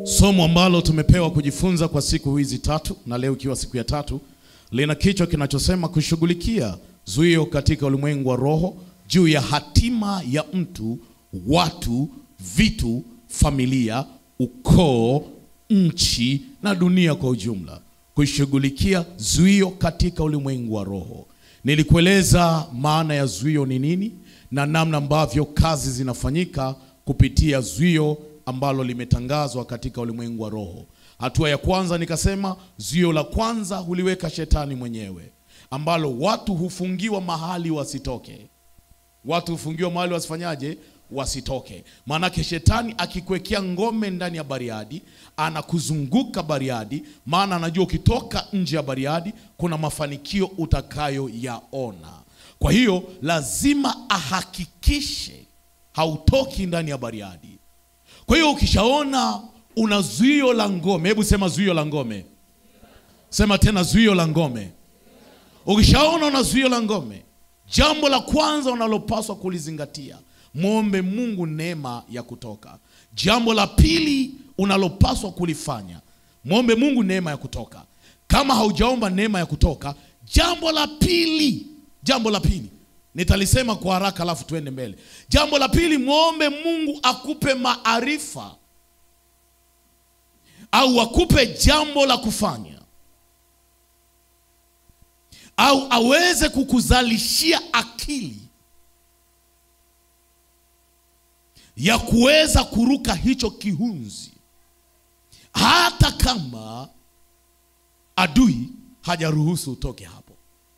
Somo ambalo tumepewa kujifunza kwa siku hizi tatu na leo ikiwa siku ya tatu lina kichwa kinachosema kushughulikia zuio katika ulimwengu wa roho juu ya hatima ya mtu, watu, vitu, familia, ukoo, nchi na dunia kwa ujumla. Kushughulikia zuio katika ulimwengu wa roho. Nilikueleza maana ya zuio ni nini na namna ambavyo kazi zinafanyika kupitia zuio ambalo limetangazwa katika ulimwengu wa roho. Hatua ya kwanza nikasema, zuio la kwanza huliweka shetani mwenyewe, ambalo watu hufungiwa mahali wasitoke. Watu hufungiwa mahali wasifanyaje? Wasitoke. Maanake shetani akikwekea ngome ndani ya Bariadi, anakuzunguka Bariadi, maana anajua ukitoka nje ya Bariadi kuna mafanikio utakayoyaona. Kwa hiyo lazima ahakikishe hautoki ndani ya Bariadi. Kwa hiyo ukishaona una zuio la ngome, hebu sema zuio la ngome, sema tena zuio la ngome. Ukishaona una zuio la ngome, jambo la kwanza unalopaswa kulizingatia, mwombe Mungu neema ya kutoka. Jambo la pili unalopaswa kulifanya, mwombe Mungu neema ya kutoka. Kama haujaomba neema ya kutoka, jambo la pili, jambo la pili nitalisema kwa haraka, alafu tuende mbele. Jambo la pili, mwombe Mungu akupe maarifa au akupe jambo la kufanya au aweze kukuzalishia akili ya kuweza kuruka hicho kihunzi, hata kama adui hajaruhusu utoke hapo.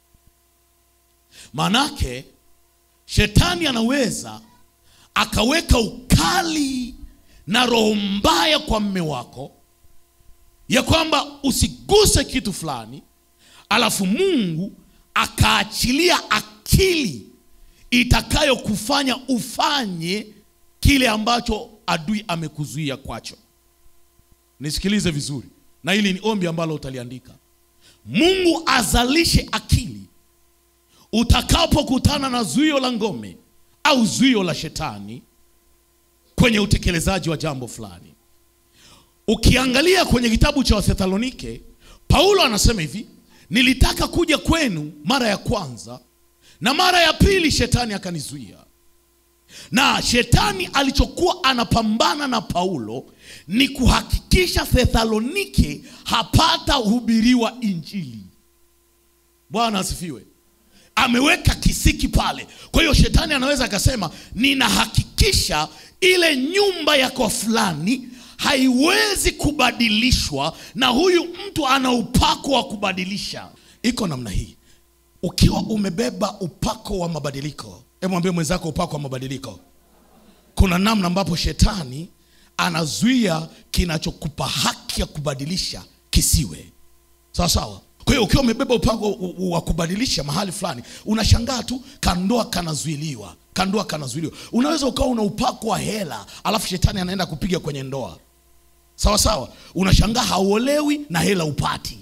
Manake shetani anaweza akaweka ukali na roho mbaya kwa mme wako ya kwamba usiguse kitu fulani, alafu Mungu akaachilia akili itakayokufanya ufanye kile ambacho adui amekuzuia kwacho. Nisikilize vizuri, na hili ni ombi ambalo utaliandika. Mungu azalishe akili utakapokutana na zuio la ngome au zuio la shetani kwenye utekelezaji wa jambo fulani. Ukiangalia kwenye kitabu cha Wathesalonike, Paulo anasema hivi, nilitaka kuja kwenu mara ya kwanza na mara ya pili shetani akanizuia. Na shetani alichokuwa anapambana na Paulo ni kuhakikisha Thesalonike hapata hubiriwa Injili. Bwana asifiwe. Ameweka kisiki pale. Kwa hiyo shetani anaweza akasema, ninahakikisha ile nyumba ya kwa fulani haiwezi kubadilishwa na huyu mtu ana upako wa kubadilisha. Iko namna hii, ukiwa umebeba upako wa mabadiliko, hebu mwambie mwenzako upako wa mabadiliko. Kuna namna ambapo shetani anazuia kinachokupa haki ya kubadilisha kisiwe sawa sawa. Kwa hiyo ukiwa umebeba upako wa kubadilisha mahali fulani, unashangaa tu kandoa kanazuiliwa, kandoa kanazuiliwa. Unaweza ukawa una upako wa hela, alafu shetani anaenda kupiga kwenye ndoa, sawa sawa. Unashangaa hauolewi na hela upati,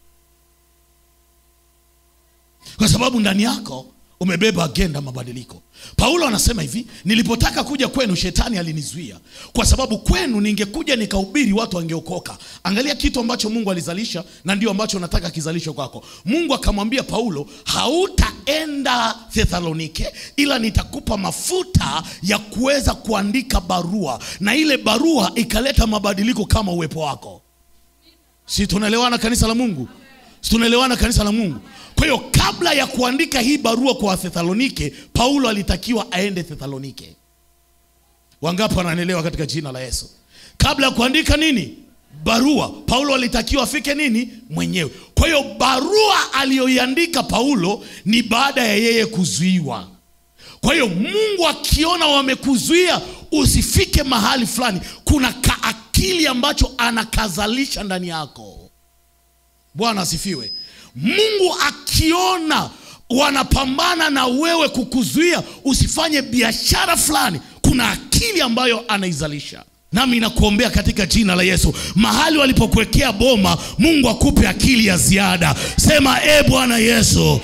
kwa sababu ndani yako umebeba agenda mabadiliko. Paulo anasema hivi, nilipotaka kuja kwenu shetani alinizuia, kwa sababu kwenu ningekuja nikahubiri watu wangeokoka. Angalia kitu ambacho Mungu alizalisha, na ndio ambacho nataka kizalishwe kwako. Mungu akamwambia Paulo, hautaenda Thesalonike, ila nitakupa mafuta ya kuweza kuandika barua, na ile barua ikaleta mabadiliko kama uwepo wako. Si tunaelewana kanisa la Mungu? Si tunaelewana kanisa la Mungu? Kwa hiyo kabla ya kuandika hii barua kwa Wathesalonike, Paulo alitakiwa aende Thesalonike. Wangapi wananielewa katika jina la Yesu? Kabla ya kuandika nini barua, Paulo alitakiwa afike nini mwenyewe. Kwa hiyo barua aliyoiandika Paulo ni baada ya yeye kuzuiwa. Kwa hiyo Mungu akiona wamekuzuia usifike mahali fulani, kuna kaakili ambacho anakazalisha ndani yako. Bwana asifiwe. Mungu akiona wanapambana na wewe kukuzuia usifanye biashara fulani, kuna akili ambayo anaizalisha. Nami nakuombea katika jina la Yesu, mahali walipokuwekea boma, Mungu akupe akili ya ziada. Sema e Bwana Yesu, kwa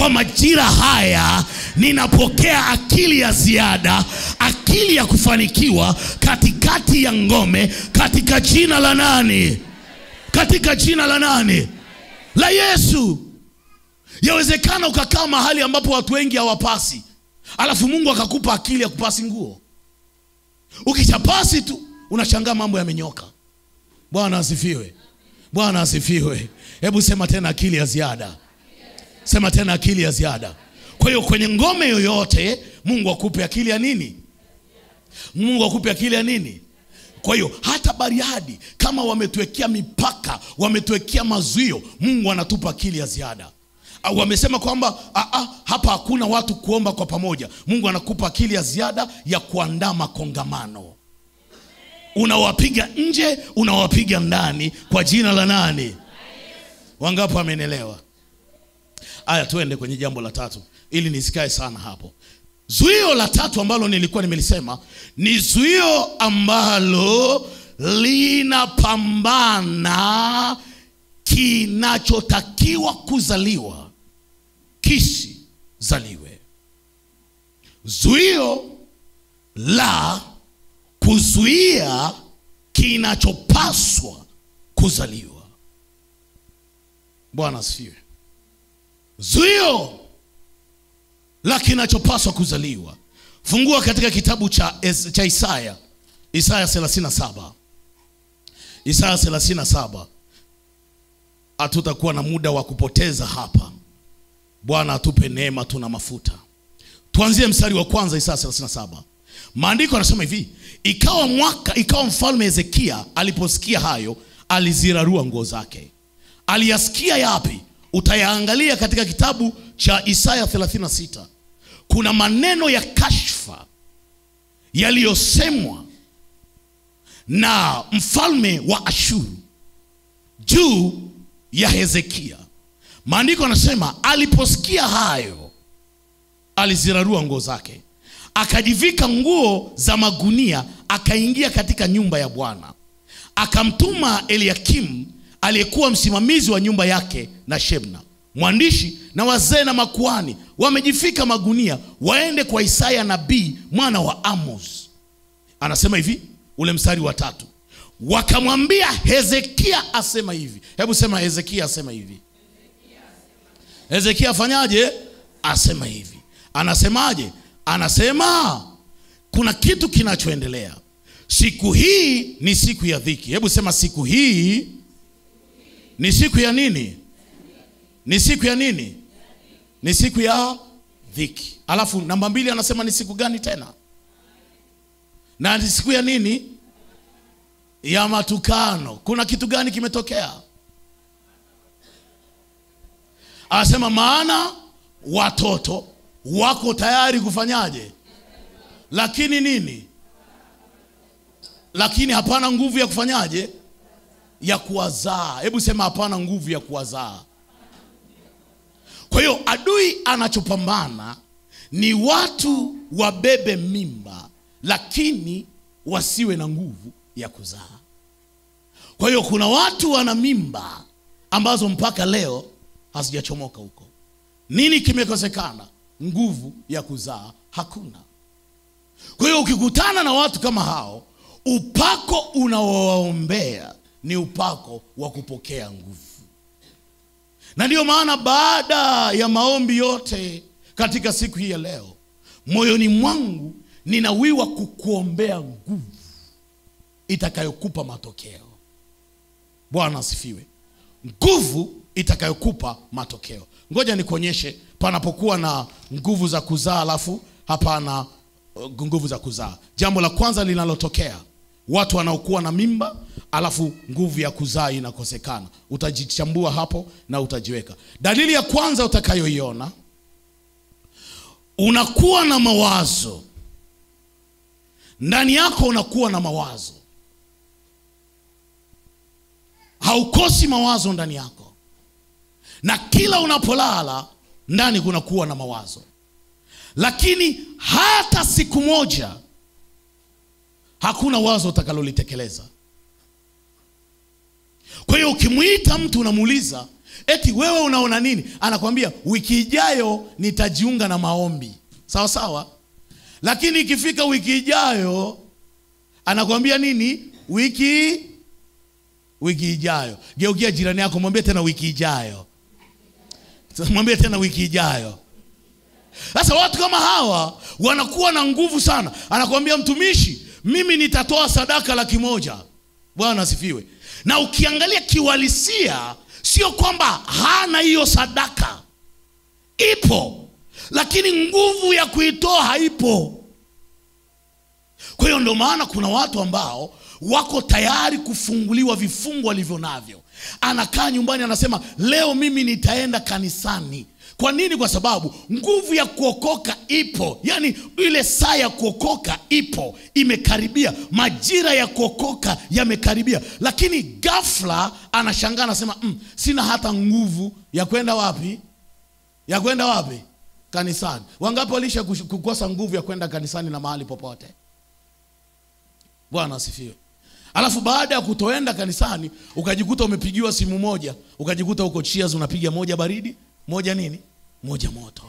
kwa majira haya ninapokea akili ya ziada akili ya kufanikiwa katikati ya ngome katika jina la nani katika jina la nani la yesu yawezekana ukakaa mahali ambapo watu wengi hawapasi alafu mungu akakupa akili ya kupasi nguo ukishapasi tu unashangaa mambo yamenyoka bwana asifiwe bwana asifiwe hebu sema tena akili ya ziada sema tena akili ya ziada kwa hiyo kwenye ngome yoyote mungu akupe akili ya nini mungu akupe akili ya nini kwa hiyo hata bariadi kama wametuwekea mipaka wametuwekea mazuio mungu anatupa akili ya ziada Ah, wamesema kwamba ah, ah, hapa hakuna watu kuomba kwa pamoja mungu anakupa akili ya ziada ya kuandaa makongamano unawapiga nje unawapiga ndani kwa jina la nani wangapo amenielewa aya tuende kwenye jambo la tatu ili nisikae sana hapo zuio la tatu ambalo nilikuwa nimelisema ni zuio ambalo linapambana kinachotakiwa kuzaliwa kisizaliwe zuio la kuzuia kinachopaswa kuzaliwa bwana asifiwe zuio la kinachopaswa kuzaliwa fungua katika kitabu cha, Es- cha isaya isaya 37 isaya 37 hatutakuwa na muda wa kupoteza hapa bwana atupe neema tuna mafuta tuanzie mstari wa kwanza isaya 37 maandiko yanasema hivi ikawa mwaka ikawa mfalme hezekia aliposikia hayo alizirarua nguo zake aliyasikia yapi utayaangalia katika kitabu cha isaya 36 kuna maneno ya kashfa yaliyosemwa na mfalme wa ashuru juu ya hezekia maandiko anasema aliposikia hayo alizirarua nguo zake akajivika nguo za magunia akaingia katika nyumba ya bwana akamtuma eliakimu aliyekuwa msimamizi wa nyumba yake na shebna mwandishi na wazee na makuani wamejifika magunia waende kwa isaya nabii mwana wa amos anasema hivi ule mstari wa tatu wakamwambia hezekia asema hivi hebu sema hezekia asema hivi hezekia afanyaje asema hivi anasemaje anasema kuna kitu kinachoendelea siku hii ni siku ya dhiki hebu sema siku hii ni siku ya nini ni siku ya nini ni siku ya dhiki alafu namba mbili anasema ni siku gani tena na ni siku ya nini ya matukano kuna kitu gani kimetokea anasema maana watoto wako tayari kufanyaje lakini nini lakini hapana nguvu ya kufanyaje ya kuwazaa hebu sema hapana nguvu ya kuwazaa kwa hiyo adui anachopambana ni watu wabebe mimba lakini wasiwe na nguvu ya kuzaa kwa hiyo kuna watu wana mimba ambazo mpaka leo hazijachomoka huko nini kimekosekana nguvu ya kuzaa hakuna kwa hiyo ukikutana na watu kama hao upako unaowaombea ni upako wa kupokea nguvu na ndiyo maana baada ya maombi yote katika siku hii ya leo moyoni mwangu ninawiwa kukuombea nguvu itakayokupa matokeo bwana asifiwe nguvu itakayokupa matokeo ngoja nikuonyeshe panapokuwa na nguvu za kuzaa alafu hapana uh, nguvu za kuzaa jambo la kwanza linalotokea watu wanaokuwa na mimba alafu nguvu ya kuzaa inakosekana utajichambua hapo na utajiweka dalili ya kwanza utakayoiona unakuwa na mawazo ndani yako unakuwa na mawazo haukosi mawazo ndani yako na kila unapolala ndani kunakuwa na mawazo lakini hata siku moja hakuna wazo utakalolitekeleza Kwa hiyo ukimwita mtu unamuuliza eti wewe unaona nini, anakwambia wiki ijayo nitajiunga na maombi. Sawa sawa, lakini ikifika wiki ijayo anakwambia nini? Wiki wiki ijayo. Geukia jirani yako, mwambie tena wiki ijayo, mwambie tena wiki ijayo. Sasa watu kama hawa wanakuwa na nguvu sana. Anakwambia mtumishi, mimi nitatoa sadaka laki moja. Bwana asifiwe. Na ukiangalia kiuhalisia, sio kwamba hana hiyo sadaka, ipo, lakini nguvu ya kuitoa haipo. Kwa hiyo ndio maana kuna watu ambao wako tayari kufunguliwa vifungo walivyo navyo. Anakaa nyumbani, anasema leo mimi nitaenda kanisani. Kwa nini? Kwa sababu nguvu ya kuokoka ipo, yaani ile saa ya kuokoka ipo, imekaribia, majira ya kuokoka yamekaribia. Lakini ghafla anashangaa, anasema mm, sina hata nguvu ya kwenda wapi, ya kwenda wapi? Kanisani. Wangapi walisha kukosa nguvu ya kwenda kanisani na mahali popote? Bwana asifiwe. Alafu baada ya kutoenda kanisani ukajikuta umepigiwa simu moja, ukajikuta uko Cheers unapiga moja baridi, moja nini, moja moto.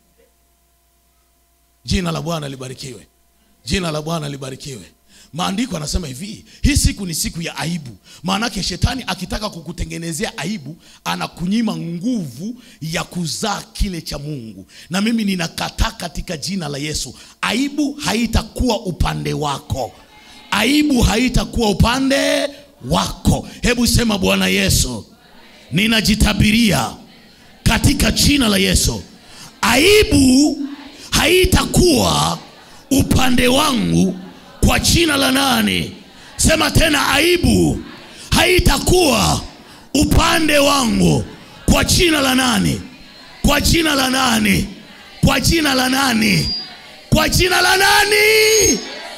Jina la Bwana libarikiwe, jina la Bwana libarikiwe. Maandiko anasema hivi, hii siku ni siku ya aibu. Maanake shetani akitaka kukutengenezea aibu, anakunyima nguvu ya kuzaa kile cha Mungu, na mimi ninakataa katika jina la Yesu. Aibu haitakuwa upande wako aibu haitakuwa upande wako. Hebu sema, Bwana Yesu, ninajitabiria katika jina la Yesu, aibu haitakuwa upande wangu kwa jina la nani? Sema tena, aibu haitakuwa upande wangu kwa jina la nani? Kwa jina la nani? Kwa jina la nani? Kwa jina la nani?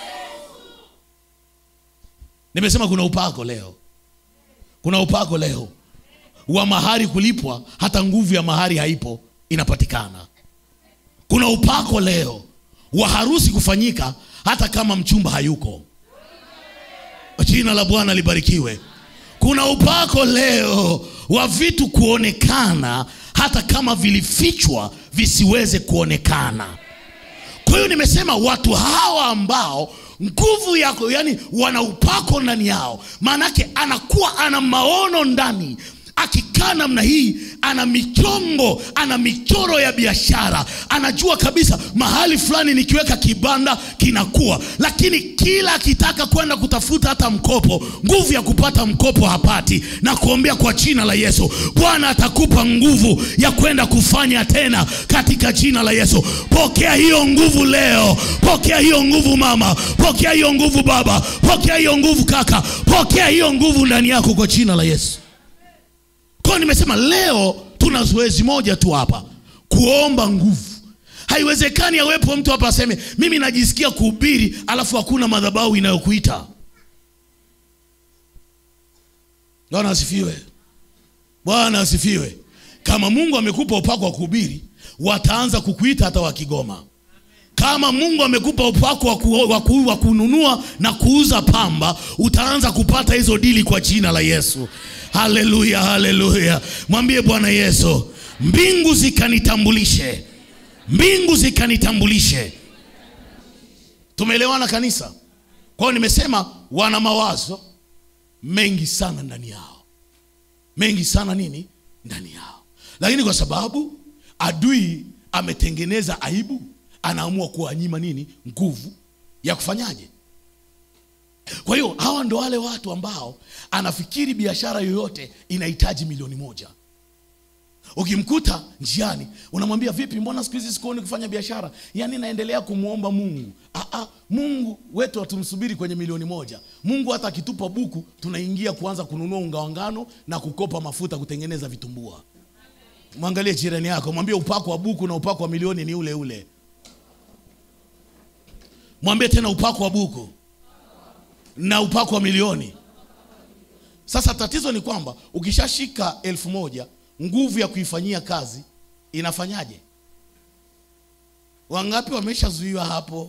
Nimesema kuna upako leo, kuna upako leo wa mahari kulipwa, hata nguvu ya mahari haipo, inapatikana. Kuna upako leo wa harusi kufanyika, hata kama mchumba hayuko. Jina la Bwana libarikiwe. Kuna upako leo wa vitu kuonekana, hata kama vilifichwa visiweze kuonekana. Kwa hiyo nimesema watu hawa ambao nguvu yako, yani wana upako ndani yao, maanake anakuwa ana maono ndani. Akikaa namna hii, ana michongo, ana michoro ya biashara, anajua kabisa mahali fulani nikiweka kibanda kinakuwa. Lakini kila akitaka kwenda kutafuta hata mkopo, nguvu ya kupata mkopo hapati, na kuombea kwa jina la Yesu, Bwana atakupa nguvu ya kwenda kufanya tena katika jina la Yesu. Pokea hiyo nguvu leo, pokea hiyo nguvu mama, pokea hiyo nguvu baba, pokea hiyo nguvu kaka, pokea hiyo nguvu ndani yako kwa jina la Yesu. Kwa nimesema leo tuna zoezi moja tu hapa, kuomba nguvu. Haiwezekani awepo mtu hapa aseme mimi najisikia kuhubiri, alafu hakuna madhabahu inayokuita. Bwana asifiwe, Bwana asifiwe. Kama Mungu amekupa upako wa kuhubiri, wataanza kukuita hata wakigoma. Kama Mungu amekupa upako wa ku- wa ku- wa kununua na kuuza pamba, utaanza kupata hizo dili kwa jina la Yesu. Haleluya, haleluya! Mwambie Bwana Yesu, mbingu zikanitambulishe, mbingu zikanitambulishe. Tumeelewana kanisa? Kwa hiyo nimesema wana mawazo mengi sana ndani yao, mengi sana nini ndani yao, lakini kwa sababu adui ametengeneza aibu, anaamua kuwanyima nini nguvu ya kufanyaje. Kwa hiyo hawa ndo wale watu ambao anafikiri biashara yoyote inahitaji milioni moja. Ukimkuta njiani unamwambia vipi, mbona siku hizi sikuoni kufanya biashara? Yaani naendelea kumwomba Mungu. Aa, Mungu wetu hatumsubiri kwenye milioni moja. Mungu hata akitupa buku tunaingia kuanza kununua unga wa ngano na kukopa mafuta kutengeneza vitumbua. Mwangalie jirani yako, mwambie upako wa buku na upako wa milioni ni ule ule. Mwambie tena upako wa buku na upako wa milioni. Sasa tatizo ni kwamba ukishashika elfu moja nguvu ya kuifanyia kazi inafanyaje? Wangapi wameshazuiwa hapo?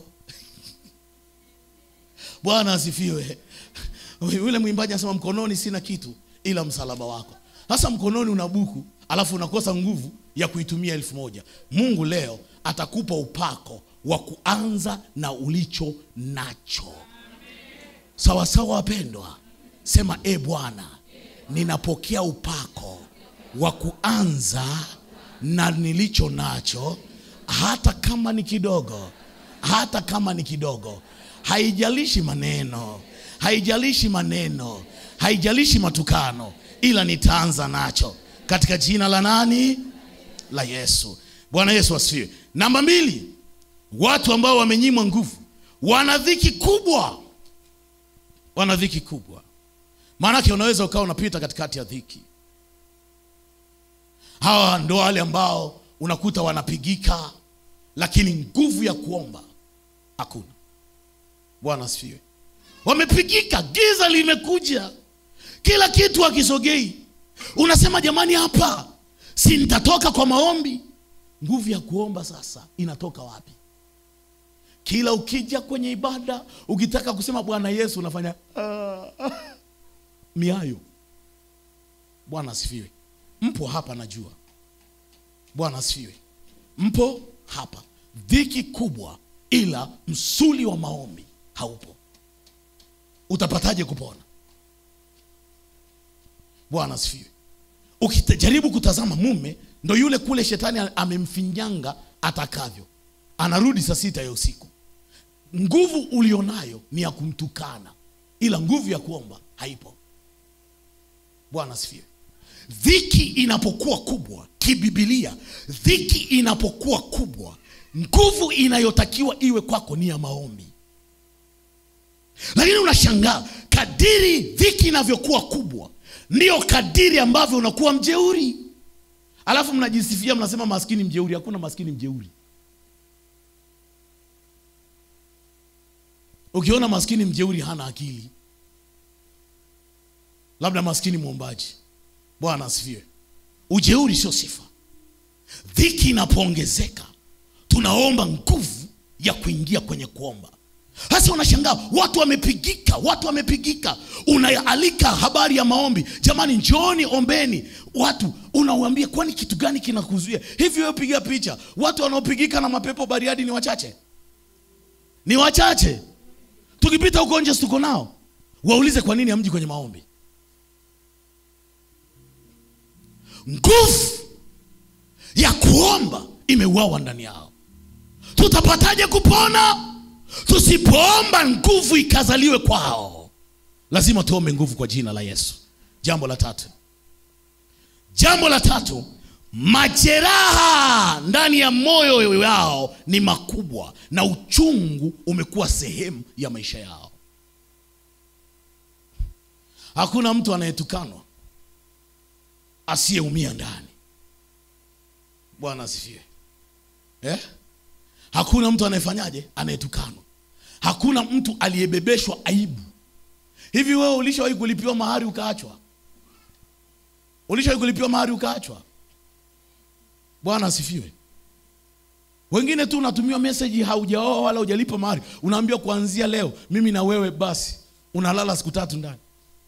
Bwana asifiwe. Yule mwimbaji anasema mkononi sina kitu, ila msalaba wako. Sasa mkononi una buku, alafu unakosa nguvu ya kuitumia elfu moja. Mungu leo atakupa upako wa kuanza na ulicho nacho. Sawa sawa, wapendwa, sema e Bwana, ninapokea upako wa kuanza na nilicho nacho, hata kama ni kidogo, hata kama ni kidogo. Haijalishi maneno, haijalishi maneno, haijalishi matukano, ila nitaanza nacho katika jina la nani? La Yesu. Bwana Yesu asifiwe. Namba mbili, watu ambao wamenyimwa nguvu wana dhiki kubwa, wana dhiki kubwa. Maanake unaweza ukawa unapita katikati ya dhiki. Hawa ndo wale ambao unakuta wanapigika, lakini nguvu ya kuomba hakuna. Bwana asifiwe. Wamepigika, giza limekuja, kila kitu hakisogei. Unasema jamani, hapa si nitatoka kwa maombi? Nguvu ya kuomba sasa inatoka wapi? Kila ukija kwenye ibada ukitaka kusema Bwana Yesu unafanya ah, ah, miayo. Bwana asifiwe. Mpo hapa najua. Bwana asifiwe. Mpo hapa, dhiki kubwa, ila msuli wa maombi haupo. Utapataje kupona? Bwana asifiwe. Ukijaribu kutazama mume, ndo yule kule shetani amemfinyanga atakavyo, anarudi saa sita ya usiku. Nguvu ulionayo ni ya kumtukana, ila nguvu ya kuomba haipo. Bwana asifiwe. Dhiki inapokuwa kubwa kibibilia, dhiki inapokuwa kubwa, nguvu inayotakiwa iwe kwako ni ya maombi. Lakini unashangaa kadiri dhiki inavyokuwa kubwa, ndio kadiri ambavyo unakuwa mjeuri. Alafu mnajisifia mnasema maskini mjeuri. Hakuna maskini mjeuri. Ukiona maskini mjeuri hana akili, labda maskini mwombaji. Bwana asifiwe. Ujeuri sio sifa. Dhiki inapoongezeka, tunaomba nguvu ya kuingia kwenye kuomba. Sasa unashangaa watu wamepigika, watu wamepigika. Unaalika habari ya maombi, jamani, njooni ombeni. Watu unauambia, kwani kitu gani kinakuzuia hivi? Wewe piga picha, watu wanaopigika na mapepo Bariadi ni wachache, ni wachache. Tukipita huko nje tuko nao, waulize kwa nini hamji kwenye maombi. Nguvu ya kuomba imeuawa ndani yao. Tutapataje kupona? Tusipoomba nguvu ikazaliwe kwao. Lazima tuombe nguvu kwa jina la Yesu. Jambo la tatu, jambo la tatu, majeraha ndani ya moyo wao ni makubwa na uchungu umekuwa sehemu ya maisha yao. Hakuna mtu anayetukanwa asiyeumia ndani. Bwana asifiwe eh? Hakuna mtu anayefanyaje, anayetukanwa. Hakuna mtu aliyebebeshwa aibu. Hivi wewe ulishawahi kulipiwa mahari ukaachwa? Ulishawahi kulipiwa mahari ukaachwa? Bwana asifiwe. Wengine tu unatumiwa message, haujaoa wala hujalipa mahari, unaambiwa kuanzia leo mimi na wewe basi, unalala siku tatu ndani.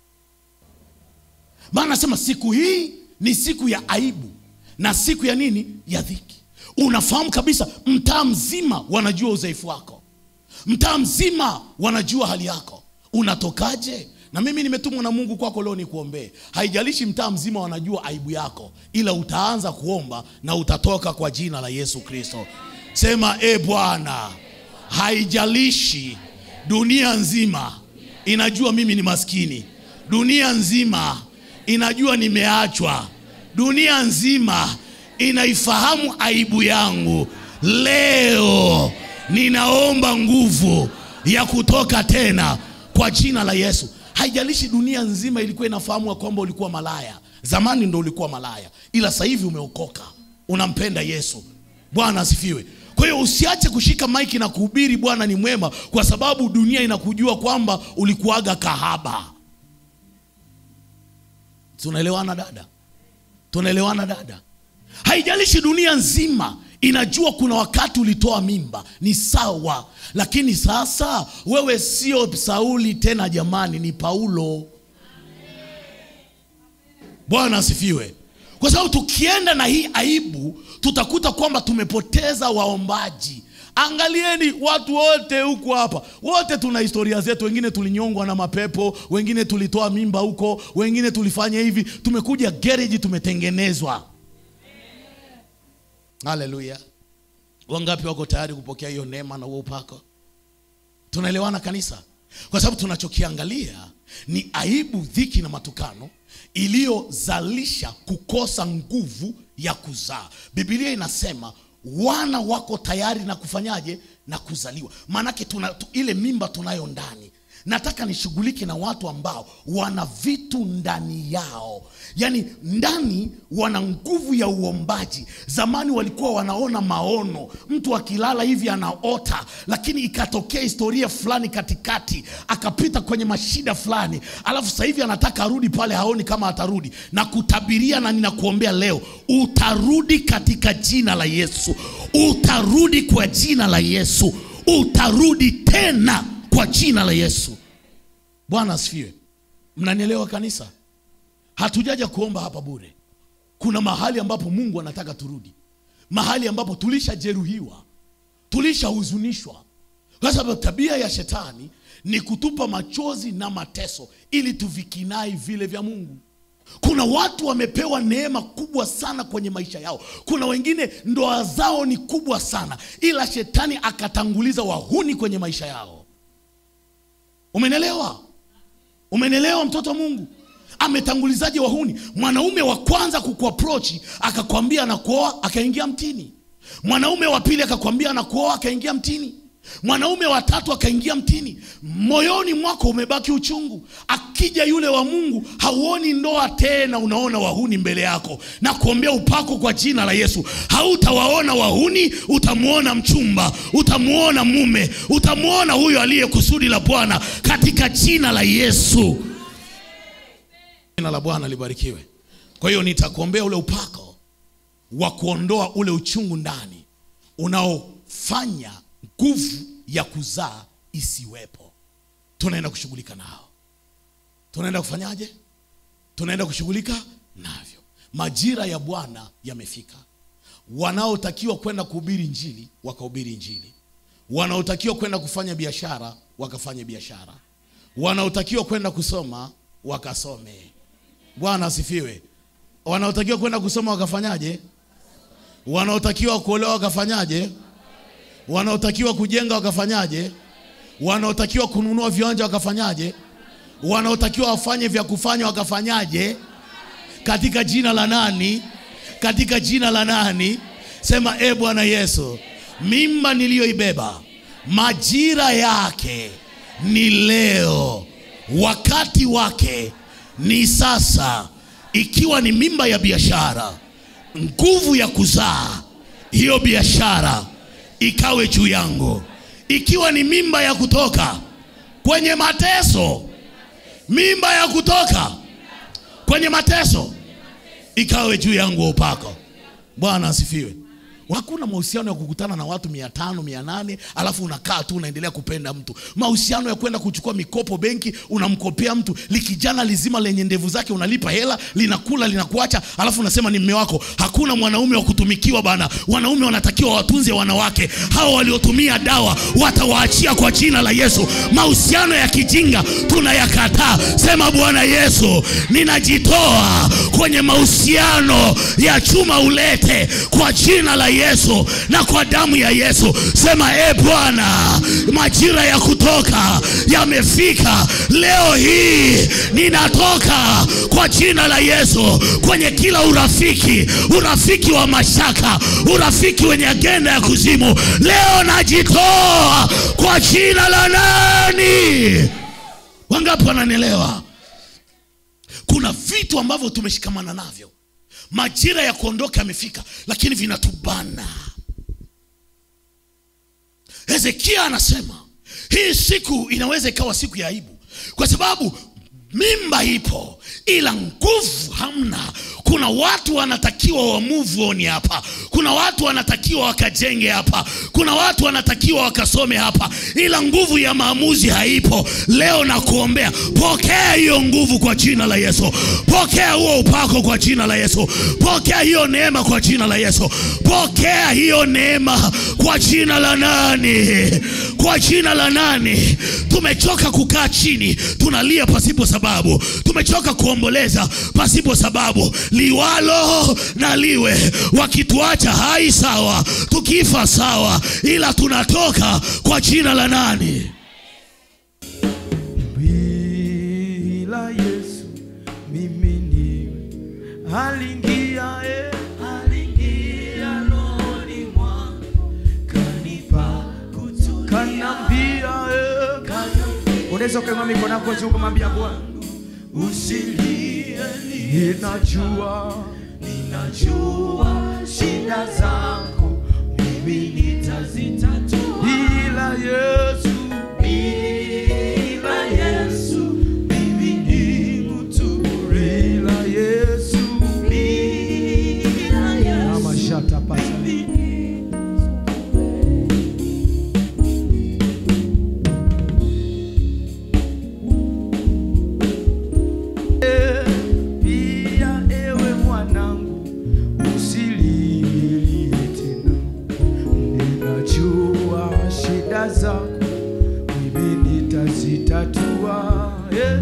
Maana nasema siku hii ni siku ya aibu na siku ya nini? Ya dhiki. Unafahamu kabisa, mtaa mzima wanajua udhaifu wako, mtaa mzima wanajua hali yako, unatokaje? Na mimi nimetumwa na Mungu kwako leo nikuombee. Haijalishi mtaa mzima wanajua aibu yako, ila utaanza kuomba na utatoka kwa jina la Yesu Kristo. Sema e Bwana, haijalishi dunia nzima inajua mimi ni maskini, dunia nzima inajua nimeachwa, dunia nzima inaifahamu aibu yangu. Leo ninaomba nguvu ya kutoka tena kwa jina la Yesu. Haijalishi dunia nzima ilikuwa inafahamu kwamba ulikuwa malaya zamani, ndo ulikuwa malaya, ila sasa hivi umeokoka, unampenda Yesu. Bwana asifiwe. Kwa hiyo usiache kushika maiki na kuhubiri Bwana ni mwema, kwa sababu dunia inakujua kwamba ulikuwaga kahaba. Tunaelewana dada? Tunaelewana dada? Haijalishi dunia nzima inajua kuna wakati ulitoa mimba, ni sawa, lakini sasa wewe sio Sauli tena, jamani, ni Paulo. bwana asifiwe kwa sababu tukienda na hii aibu tutakuta kwamba tumepoteza waombaji angalieni watu wote huku hapa wote tuna historia zetu wengine tulinyongwa na mapepo wengine tulitoa mimba huko wengine tulifanya hivi tumekuja gereji tumetengenezwa haleluya wangapi wako tayari kupokea hiyo neema na huo upako tunaelewana kanisa kwa sababu tunachokiangalia ni aibu dhiki na matukano iliyozalisha kukosa nguvu ya kuzaa bibilia inasema wana wako tayari na kufanyaje na kuzaliwa maanake tuna, tu, ile mimba tunayo ndani nataka nishughulike na watu ambao wana vitu ndani yao yaani ndani wana nguvu ya uombaji zamani walikuwa wanaona maono mtu akilala hivi anaota lakini ikatokea historia fulani katikati akapita kwenye mashida fulani alafu sasa hivi anataka arudi pale haoni kama atarudi na kutabiria na ninakuombea leo utarudi katika jina la yesu utarudi kwa jina la yesu utarudi tena kwa jina la yesu bwana asifiwe mnanielewa kanisa hatujaja kuomba hapa bure kuna mahali ambapo mungu anataka turudi mahali ambapo tulishajeruhiwa tulishahuzunishwa kwa sababu tabia ya shetani ni kutupa machozi na mateso ili tuvikinai vile vya mungu kuna watu wamepewa neema kubwa sana kwenye maisha yao kuna wengine ndoa zao ni kubwa sana ila shetani akatanguliza wahuni kwenye maisha yao umenelewa umenelewa mtoto wa mungu ametangulizaje wahuni mwanaume wa kwanza kukuaprochi akakwambia anakuoa akaingia mtini mwanaume wa pili akakwambia anakuoa akaingia mtini mwanaume wa tatu akaingia mtini moyoni mwako umebaki uchungu akija yule wa mungu hauoni ndoa tena unaona wahuni mbele yako na kuombea upako kwa jina la yesu hautawaona wahuni utamwona mchumba utamwona mume utamwona huyo aliye kusudi la bwana katika jina la yesu jina la bwana libarikiwe kwa hiyo nitakuombea ule upako wa kuondoa ule uchungu ndani unaofanya nguvu ya kuzaa isiwepo tunaenda kushughulika nao tunaenda kufanyaje tunaenda kushughulika navyo majira ya bwana yamefika wanaotakiwa kwenda kuhubiri njili wakahubiri njili wanaotakiwa kwenda kufanya biashara wakafanye biashara wanaotakiwa kwenda kusoma wakasome bwana asifiwe wanaotakiwa kwenda kusoma wakafanyaje wanaotakiwa kuolewa wakafanyaje wanaotakiwa kujenga wakafanyaje wanaotakiwa kununua viwanja wakafanyaje wanaotakiwa wafanye vya kufanya wakafanyaje katika jina la nani katika jina la nani sema e bwana yesu mimba niliyoibeba majira yake ni leo wakati wake ni sasa ikiwa ni mimba ya biashara nguvu ya kuzaa hiyo biashara ikawe juu yangu ikiwa ni mimba ya kutoka kwenye mateso mimba ya kutoka kwenye mateso ikawe juu yangu upako bwana asifiwe hakuna mahusiano ya kukutana na watu mia tano mia nane alafu unakaa tu unaendelea kupenda mtu mahusiano ya kwenda kuchukua mikopo benki unamkopea mtu likijana lizima lenye ndevu zake unalipa hela linakula linakuacha alafu unasema ni mme wako hakuna mwanaume wa kutumikiwa bana wanaume wanatakiwa watunze wanawake hawa waliotumia dawa watawaachia kwa jina la yesu mahusiano ya kijinga tunayakataa sema bwana yesu ninajitoa kwenye mahusiano ya chuma ulete kwa jina la yesu na kwa damu ya yesu sema e bwana majira ya kutoka yamefika leo hii ninatoka kwa jina la yesu kwenye kila urafiki urafiki wa mashaka urafiki wenye agenda ya kuzimu leo najitoa kwa jina la nani wangapi wananielewa kuna vitu ambavyo tumeshikamana navyo majira ya kuondoka yamefika lakini vinatubana hezekia anasema hii siku inaweza ikawa siku ya aibu kwa sababu mimba ipo ila nguvu hamna kuna watu wanatakiwa wa move on hapa kuna watu wanatakiwa wakajenge hapa kuna watu wanatakiwa wakasome hapa ila nguvu ya maamuzi haipo leo na kuombea pokea hiyo nguvu kwa jina la yesu pokea huo upako kwa jina la yesu pokea hiyo neema kwa jina la yesu pokea hiyo neema kwa jina la nani kwa jina la nani tumechoka kukaa chini tunalia pasipo sababu tumechoka kuomboleza pasipo sababu liwalo na liwe wakituacha hai sawa tukifa sawa ila tunatoka kwa jina la nani bila Yesu mimi ni alingia e alingia rohoni mwangu kanipa kutulia kanambia e unaweza ukainua mikono yako juu kumwambia Bwana usilie ninajua ninajua shida zako mimi nitazitatua bila Yesu bila Yesu mimi ni mtu bure bila Yesu bila Yesu Mama shata pasa pia ewe mwanangu usililie tena ninajua shida zako mimi nitazitatua eh.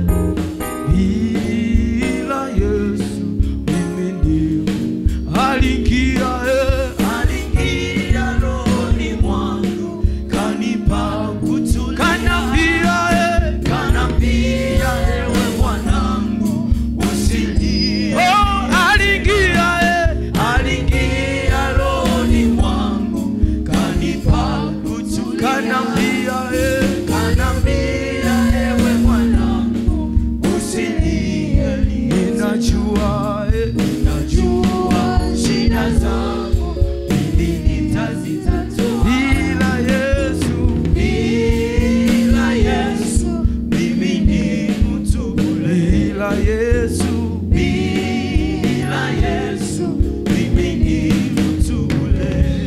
bila Yesu mimi ndio aliingia eh. aliingia rohoni mwangu kanipa kutulia kanambia eh. kanambia ewe mwanangu usilie oh, aliingia eh. aliingia rohoni mwangu kanipa kutulia kanambia eh. kanambia ewe mwanangu usilie ninajua eh. ninajua shida zako mimi nitazitatua bila Yesu bila Yesu mimi ni mtu bure bila Yesu bila Yesu mimi ni mtu bure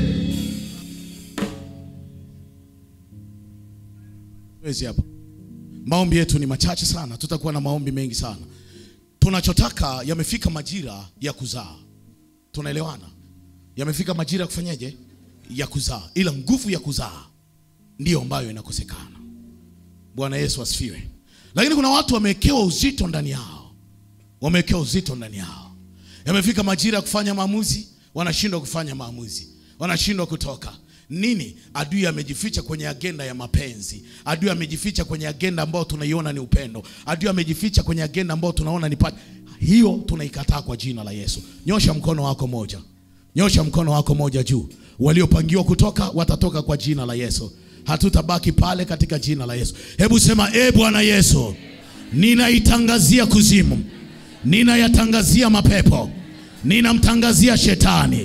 Wezi hapa maombi yetu ni machache sana tutakuwa na maombi mengi sana tunachotaka yamefika majira ya kuzaa tunaelewana yamefika majira ya kufanyaje ya kuzaa ila nguvu ya kuzaa ndiyo ambayo inakosekana bwana yesu asifiwe lakini kuna watu wamewekewa uzito ndani yao wamewekewa uzito ndani yao yamefika majira ya kufanya maamuzi wanashindwa kufanya maamuzi wanashindwa kutoka nini adui amejificha kwenye agenda ya mapenzi adui amejificha kwenye agenda ambayo tunaiona ni upendo adui amejificha kwenye agenda ambayo tunaona ni pati hiyo tunaikataa kwa jina la yesu nyosha mkono wako moja nyosha mkono wako moja juu waliopangiwa kutoka watatoka kwa jina la yesu hatutabaki pale katika jina la yesu hebu sema e bwana yesu ninaitangazia kuzimu ninayatangazia mapepo ninamtangazia shetani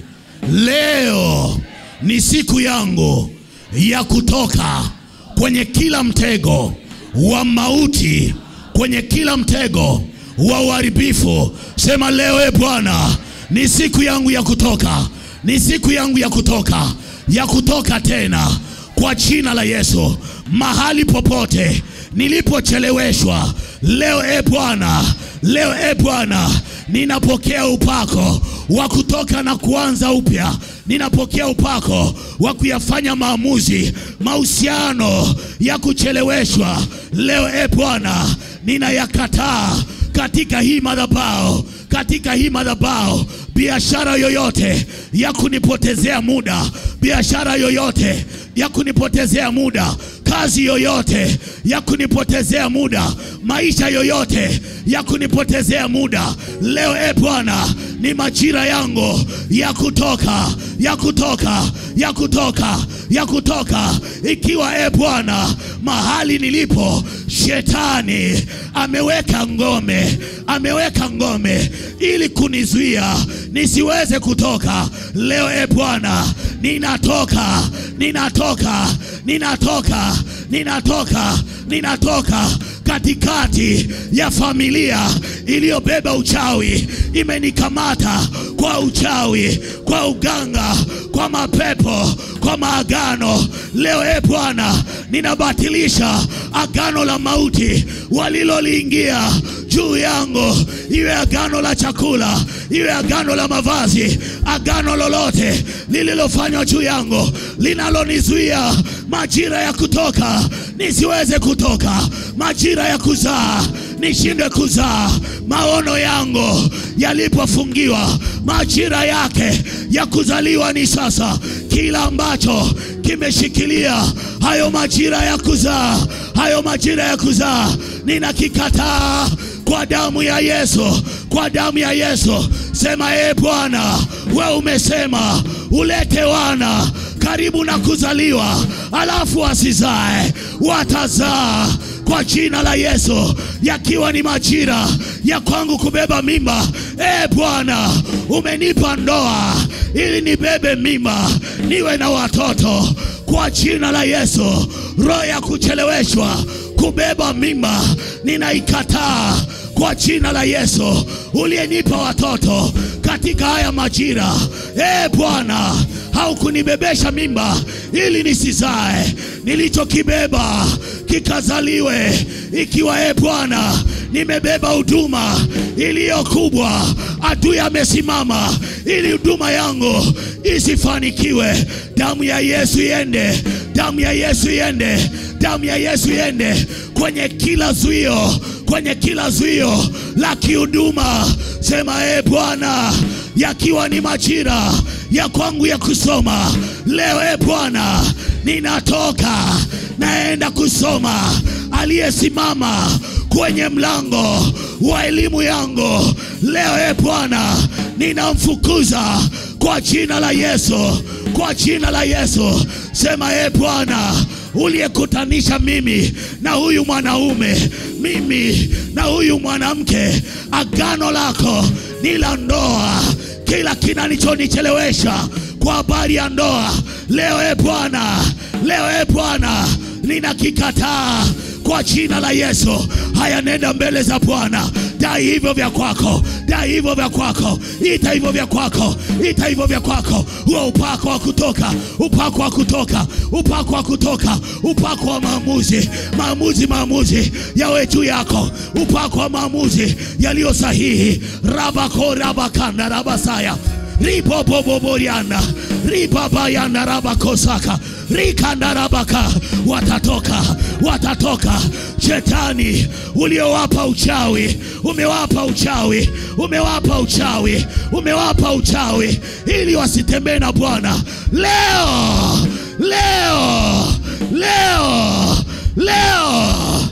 leo ni siku yangu ya kutoka kwenye kila mtego wa mauti kwenye kila mtego wa uharibifu sema leo e bwana ni siku yangu ya kutoka ni siku yangu ya kutoka ya kutoka tena kwa jina la yesu mahali popote nilipocheleweshwa leo e bwana leo e bwana ninapokea upako wa kutoka na kuanza upya ninapokea upako wa kuyafanya maamuzi mahusiano ya kucheleweshwa leo e bwana ninayakataa katika hii madhabao katika hii madhabao biashara yoyote ya kunipotezea muda biashara yoyote ya kunipotezea muda kazi yoyote ya kunipotezea muda maisha yoyote ya kunipotezea muda leo e bwana ni majira yangu ya kutoka ya kutoka ya kutoka ya kutoka ikiwa e bwana mahali nilipo shetani ameweka ngome ameweka ngome ili kunizuia nisiweze kutoka leo e bwana ninatoka ninatoka ninatoka ninatoka ninatoka katikati ya familia iliyobeba uchawi, imenikamata kwa uchawi, kwa uganga, kwa mapepo, kwa maagano. Leo e Bwana, ninabatilisha agano la mauti waliloliingia juu yangu, iwe agano la chakula, iwe agano la mavazi, agano lolote lililofanywa juu yangu linalonizuia majira ya kutoka nisiweze kutoka, majira ya kuzaa nishindwe kuzaa, maono yangu yalipofungiwa, majira yake ya kuzaliwa ni sasa. Kila ambacho kimeshikilia hayo majira ya kuzaa, hayo majira ya kuzaa, ninakikataa kwa damu ya Yesu, kwa damu ya Yesu. Sema e Bwana, we umesema ulete wana karibu na kuzaliwa, alafu wasizae, watazaa kwa jina la Yesu, yakiwa ni majira ya kwangu kubeba mimba. E Bwana, umenipa ndoa ili nibebe mimba, niwe na watoto kwa jina la Yesu. Roho ya kucheleweshwa kubeba mimba ninaikataa kwa jina la Yesu, uliyenipa watoto katika haya majira. E Bwana, haukunibebesha mimba ili nisizae, nilichokibeba kikazaliwe. Ikiwa e Bwana, nimebeba huduma iliyo kubwa, adui amesimama ili huduma yangu isifanikiwe. Damu ya Yesu iende, damu ya Yesu iende, damu ya Yesu iende kwenye kila zuio, kwenye kila zuio la kihuduma. Sema e Bwana, yakiwa ni majira ya kwangu ya kusoma leo, e Bwana, ninatoka naenda kusoma. Aliyesimama kwenye mlango wa elimu yangu leo, e Bwana, ninamfukuza kwa jina la Yesu, kwa jina la Yesu. Sema e Bwana, uliyekutanisha mimi na huyu mwanaume, mimi na huyu mwanamke, agano lako ni la ndoa. Kila kinanichonichelewesha kwa habari ya ndoa leo, e Bwana, leo e Bwana, ninakikataa kwa jina la Yesu. Haya, nenda mbele za Bwana, dai hivyo vya kwako, dai hivyo vya kwako, ita hivyo vya kwako, ita hivyo vya kwako. Huo upako wa kutoka, upako wa kutoka, upako wa kutoka, upako wa maamuzi, maamuzi, maamuzi yawe juu yako, upako wa maamuzi yaliyo sahihi. rabako rabakanda rabasaya riboboboboriana ribabayana rabakosaka rikandarabaka watatoka watatoka shetani uliowapa uchawi umewapa uchawi umewapa uchawi umewapa uchawi ili wasitembee na bwana leo leo leo leo